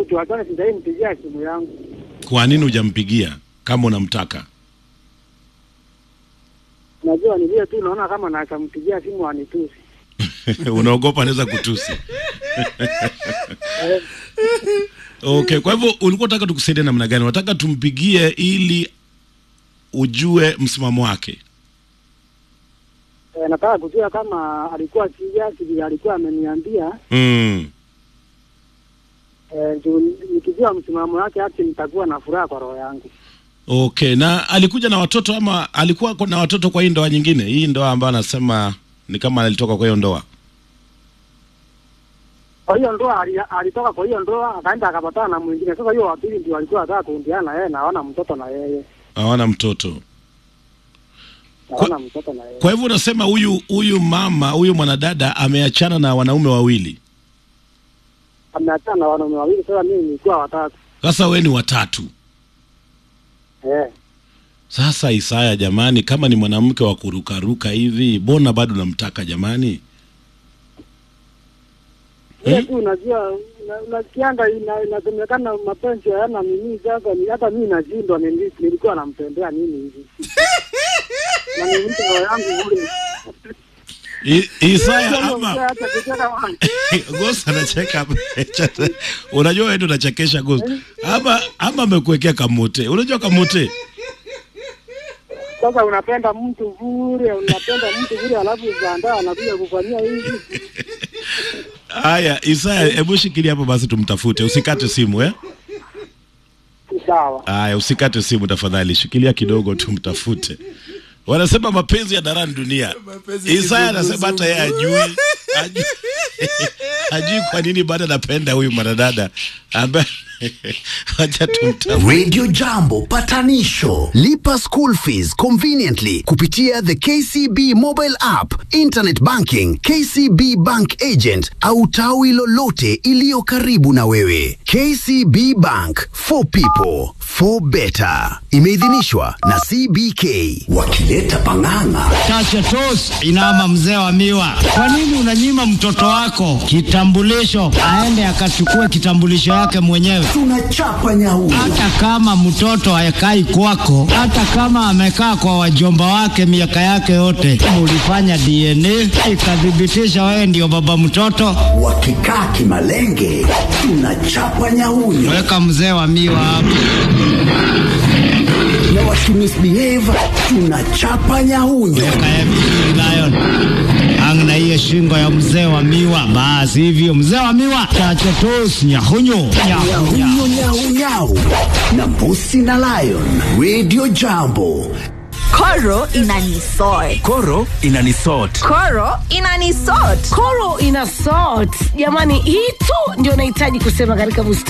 tuachane, sijai mpigia simu yangu. Kwa nini hujampigia kama unamtaka? Najua ni vile tu naona kama nakampigia simu anitusi. Unaogopa anaweza kutusi. Okay, kwa hivyo ulikuwa unataka tukusaidie namna gani? Unataka tumpigie ili ujue msimamo wake? E, nataka kujua kama alikuwa serious vile alikuwa ameniambia. Mm. E, juu nikijua msimamo wake hati nitakuwa na furaha kwa roho yangu. Okay, na alikuja na watoto ama alikuwa ko- na watoto kwa hii ndoa nyingine? Hii ndoa ambayo anasema ni kama alitoka kwa hiyo ndoa. Kwa hiyo ndoa ali- alitoka kwa hiyo ndoa akaenda akapatana na mwingine. Sasa hiyo wa pili ndio alikuwa anataka kuundiana na yeye na hawana mtoto na yeye. Hawana mtoto. Hawana mtoto na yeye. Kwa hivyo unasema huyu huyu mama huyu mwanadada ameachana na wanaume wawili. Ameachana na wanaume wawili, sasa mimi nilikuwa watatu. Sasa we ni watatu. Eh. Sasa Isaya, jamani, kama ni mwanamke wa kurukaruka hivi, mbona bado namtaka jamani? Ile tu unajua una- unasikianga ina- inasemekana mapenzi hayana nini. Sasa ni hata mimi nashindwa nili- nilikuwa nampendea nini hivi na ni mtu roho yangu bure. I, Isaya Sasa ama mzee hata kucheka wangu. Ghost anacheka. Unajua wewe ndio unachekesha Ghost. Ama ama amekuwekea kamote. Unajua kamote? Sasa unapenda mtu bure, unapenda mtu bure, alafu baadaye anakuja kufanyia hivi. Haya, Isaya, hebu shikilia hapo basi tumtafute. Usikate simu eh? Sawa. Haya, usikate simu tafadhali, shikilia kidogo tumtafute. Wanasema mapenzi ya darani dunia. Mapenzi Isaya kizunguzungu. anasema hata yeye ajui ajui, ajui kwa nini bado anapenda huyu mwanadada ambaye wacha tumtafute. Radio Jambo patanisho. Lipa school fees conveniently kupitia the KCB mobile app, internet banking, KCB bank agent au tawi lolote iliyo karibu na wewe. KCB Bank for people for better. Imeidhinishwa na CBK wakileta pang'ang'a. Chacha tos inama mzee wa miwa. Kwa nini unanyima mtoto wako kitambulisho aende akachukue kitambulisho yake mwenyewe? Tunachapa nyau. Hata kama mtoto hayakai kwako, hata kama amekaa kwa wajomba wake miaka yake yote, ulifanya DNA ikathibitisha wewe ndio baba mtoto, Wakikaa kimalenge, tunachapa nyauyo. weka mzee wa miwa hapo. Na wakimisbehave, tunachapa nyauyo. Kaya vizuri Lion. Ang na hiyo shingo ya mzee wa miwa, basi hivyo mzee wa miwa, chacha tos nyahunyo nyahunya. Nyau nyau nyau na mbusi na lion. Radio Jambo. Koro inanisort. Koro inanisort. Koro inanisort. Koro ina salt. Jamani, hii tu ndio nahitaji kusema katika bustani.